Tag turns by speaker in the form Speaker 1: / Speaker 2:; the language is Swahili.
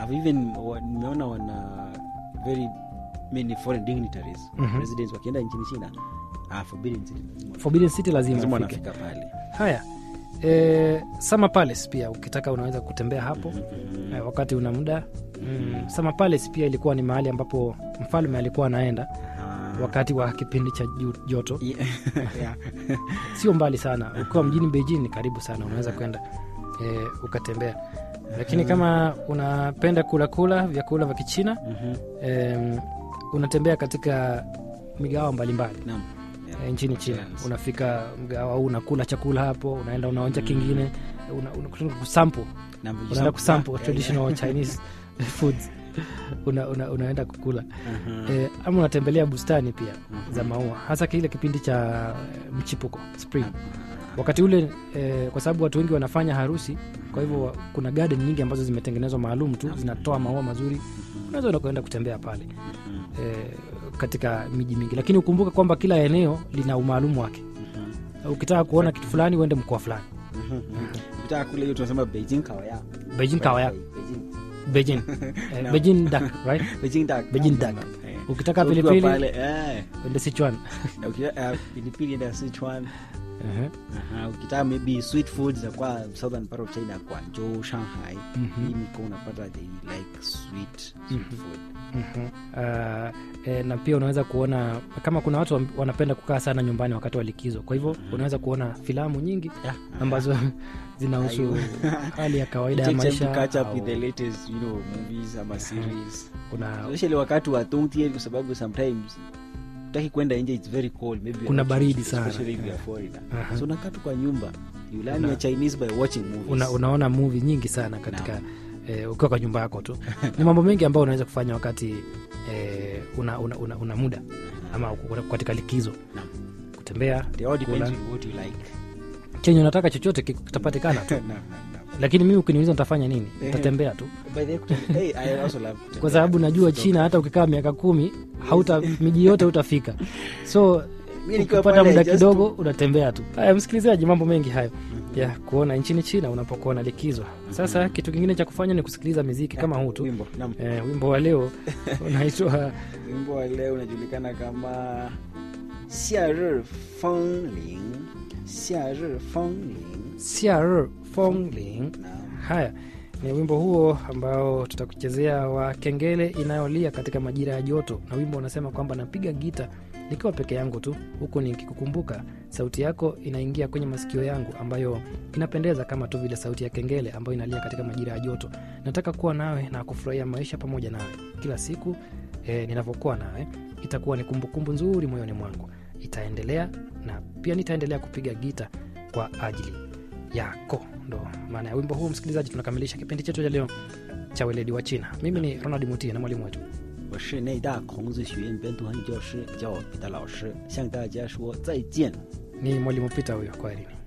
Speaker 1: I've even wa- nimeona wana very many foreign dignitaries
Speaker 2: Mhm.
Speaker 1: residents wakienda nchini china ah, forbidden city lazima-
Speaker 2: Forbidden City lazima
Speaker 1: lazima
Speaker 2: ufike.
Speaker 1: wanafika pale
Speaker 2: Haya, e, Summer Palace pia ukitaka unaweza kutembea hapo e, wakati una muda mm, Summer Palace pia ilikuwa ni mahali ambapo mfalme alikuwa anaenda
Speaker 1: Ah.
Speaker 2: wakati wa kipindi cha ju- joto.
Speaker 1: Yeah. Yeah.
Speaker 2: Sio mbali sana, ukiwa mjini Beijing ni karibu sana, unaweza kwenda e, ukatembea. Lakini kama unapenda kula kula vyakula vya Kichina
Speaker 1: Mhm.
Speaker 2: e, unatembea katika migawa mbalimbali
Speaker 1: Naam. Yeah.
Speaker 2: e, nchini China.
Speaker 1: Yes.
Speaker 2: Unafika mgawa huu unakula chakula hapo, unaenda unaonja kingine, una, una, kusample
Speaker 1: Naam,
Speaker 2: unaenda kusample
Speaker 1: Yeah,
Speaker 2: traditional Chinese foods una, una, unaenda kukula
Speaker 1: Mhm.
Speaker 2: e, ama unatembelea bustani pia za maua, hasa kile kipindi cha eh, mchipuko spring. Wakati ule e, kwa sababu watu wengi wanafanya harusi, kwa hivyo kuna garden nyingi ambazo zimetengenezwa maalum tu zinatoa maua mazuri, unaweza enda kuenda kutembea pale
Speaker 1: Mhm.
Speaker 2: e, katika miji mingi, lakini ukumbuke kwamba kila eneo lina umaalumu wake.
Speaker 1: Mhm.
Speaker 2: Ukitaka kuona kitu fulani uende mkoa fulani.
Speaker 1: Mhm. ukitaka kule hiyo tunasema beijing kawaya
Speaker 2: Beijing kawaya,
Speaker 1: Beijing.
Speaker 2: Beijing, eh,
Speaker 1: Naam.
Speaker 2: Beijing duck, right?
Speaker 1: Beijing duck.
Speaker 2: Beijing
Speaker 1: Naam,
Speaker 2: duck.
Speaker 1: naam, eh.
Speaker 2: Ukitaka
Speaker 1: So ukiwa
Speaker 2: pilipili
Speaker 1: pale, eh,
Speaker 2: uende Sichuan.
Speaker 1: ukitaka, eh, pilipili enda Sichuan
Speaker 2: Ehe.
Speaker 1: Aha, ukitaka maybe sweet foods za kwa southern part of china guangzhou shanghai
Speaker 2: Mhm.
Speaker 1: hii miko unapata they like sweet, sweet food
Speaker 2: Mhm. Ah, eh, na pia unaweza kuona kama kuna watu wam- wanapenda kukaa sana nyumbani wakati wa likizo, kwa hivyo unaweza kuona filamu nyingi
Speaker 1: Yeah.
Speaker 2: ambazo zinahusu
Speaker 1: Ayo.
Speaker 2: hali ya kawaida
Speaker 1: It
Speaker 2: ya
Speaker 1: takes time to
Speaker 2: maisha
Speaker 1: catch up with
Speaker 2: au
Speaker 1: the latest you know movies ama series
Speaker 2: kuna,
Speaker 1: especially wakati wa dongtian kwa sababu sometimes utaki kwenda nje it's very cold maybe you're
Speaker 2: Kuna
Speaker 1: not
Speaker 2: baridi
Speaker 1: used,
Speaker 2: sana.
Speaker 1: especially if you're foreigner
Speaker 2: Aha.
Speaker 1: so unakaa tu kwa nyumba you learn
Speaker 2: Una-
Speaker 1: your chinese by watching movies
Speaker 2: una, unaona movie nyingi sana katika eh, ukiwa kwa nyumba yako tu. Ni mambo mengi ambayo unaweza kufanya wakati eh, una, una, una, una muda ama uko katika likizo,
Speaker 1: Naam.
Speaker 2: kutembea,
Speaker 1: They all depends
Speaker 2: kula.
Speaker 1: on what you like
Speaker 2: chenye unataka chochote ki- kitapatikana tu,
Speaker 1: Naam, naam, naam.
Speaker 2: lakini mimi ukiniuliza nitafanya nini,
Speaker 1: Ehe.
Speaker 2: nitatembea tu
Speaker 1: By the way, kutembea- hey, I also love kutembea.
Speaker 2: kwa sababu najua
Speaker 1: So,
Speaker 2: China hata ukikaa miaka kumi hauta miji yote utafika, so
Speaker 1: Mimi nikiwa
Speaker 2: ukipata
Speaker 1: pale,
Speaker 2: muda
Speaker 1: just
Speaker 2: kidogo unatembea tu. Haya, msikilizaji, mambo mengi hayo ya kuona nchini China unapokuwa na likizo. Sasa kitu kingine cha kufanya ni kusikiliza miziki kama huu tu.
Speaker 1: wimbo naam.
Speaker 2: Eh, wimbo wa leo unaitwa
Speaker 1: wimbo wa leo unajulikana kama xiarir fengling xiarir fengling
Speaker 2: Xiaer Fongling.
Speaker 1: Naam.
Speaker 2: Haya ni wimbo huo ambao tutakuchezea wa kengele inayolia katika majira ya joto, na wimbo unasema kwamba napiga gita nikiwa peke yangu tu, huku nikikukumbuka sauti yako inaingia kwenye masikio yangu, ambayo inapendeza kama tu vile sauti ya kengele ambayo inalia katika majira ya joto. Nataka kuwa nawe na kufurahia maisha pamoja nawe kila siku. E, ninavyokuwa nawe itakuwa ni kumbukumbu nzuri moyoni mwangu, itaendelea na pia nitaendelea kupiga gita kwa ajili yako. Ndo maana ya wimbo huu. Msikilizaji, tunakamilisha kipindi chetu cha leo cha weledi wa China. Mimi ni Ronald Mutie na mwalimu wetu
Speaker 1: 我是内大孔子学院本土汉语教师，叫我彼得老师，向大家说再见。
Speaker 2: ni mwalimu Pita huyo. Kwaherini.